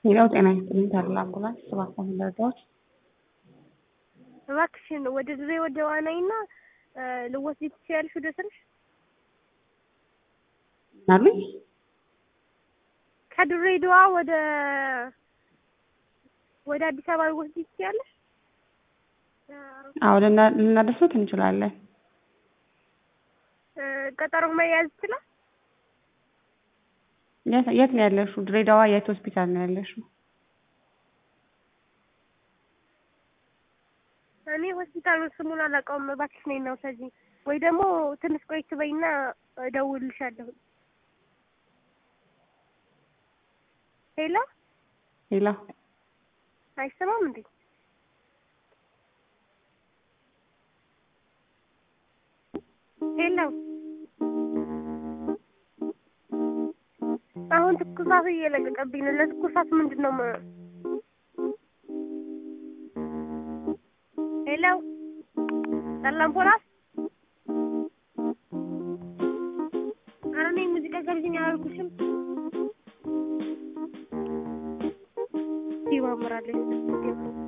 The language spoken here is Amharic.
ሌላው ጤና ይስጥልኝ ታላ አምቡላንስ ሰባት መረጃዎች እባክሽን ወደ ድሬ ወደ ዋናይና ልወስድ ትችያለሽ ወደ ስርሽ ምናሉኝ ከድሬዳዋ ወደ ወደ አዲስ አበባ ልወስድ ትችያለሽ አዎ ልናደርሶት እንችላለን ቀጠሮ መያዝ ይችላል የት ነው ያለሽው ድሬዳዋ የት ሆስፒታል ነው ያለሽው እኔ ሆስፒታሉን ስሙን አላውቀውም እባክሽ ነይ እና ውሰጂኝ ወይ ደግሞ ትንሽ ቆይት በይና እደውልልሻለሁ ሄሎ ሌላ አይሰማም እንዴ ሄሎ አሁን ትኩሳት እየለቀቀብኝ ነው ለትኩሳት ምንድን ነው ሄሎ ሰላም ፖላስ ኧረ እኔ ሙዚቃ ጋብዥኝ አላልኩሽም ይማምራለሁ